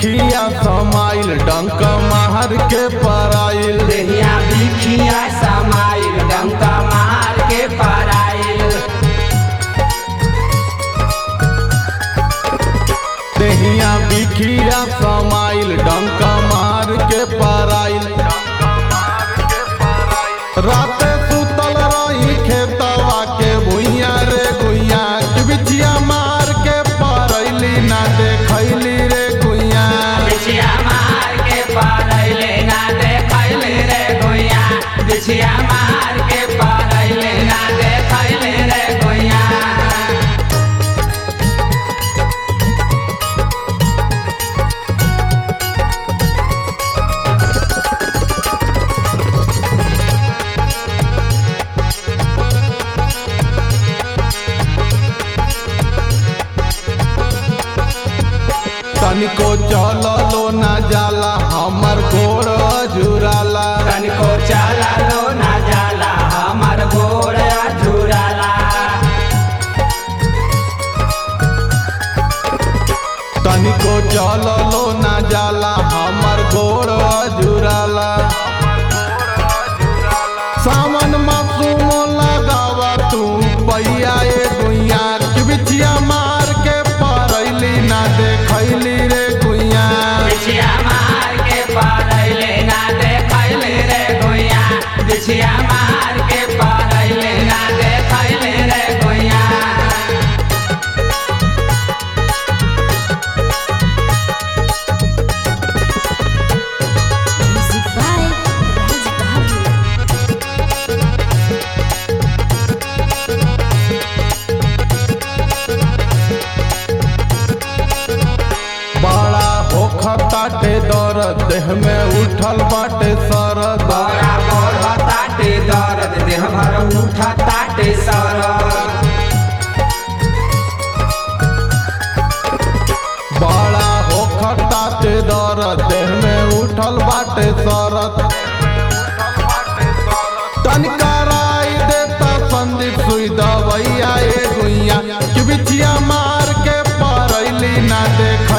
बिखिया समाइल डंक मार के पराइल देहिया बिखिया समाइल डंका मार के पराइल देहिया बिखिया समाइल डंक मार के पराइल राते सुतल रही खेतवा के भुइया रे गुइया बिछिया मार के परैली ना देखैली रे गुइया बिछिया मार के पराइले ना देखैले रे गोइया बिछिया मार के पराइले ना देखैले रे गोइया तनिको चललो ना जाला हमर गोड़ जुराला तनिको चला लो ना जाला हमर गोड़ झुराला तनिको चललो ना जाला हमर गोड़ जुराला सावन मासूम लगावा तू पैया ए गुइया बिछिया मार के परैली ना देखैली रे गुइया बिछिया मार के पराइले ना देखैले रे गोइया बिछिया मार के पराइले ना देखैले रे गोइया Music by Raj Babu. बड़ा होखताटे दर्द देह में उठल बाटे सरद बड़ा बड़ा ताटे दर्द देह भर उठा ताटे सरद बड़ा होखताटे दर्द देह में उठल बाटे सरद तनकराई देता संदीप सुई दवैया ए गुइया कि बिछिया मार के परैली ना देख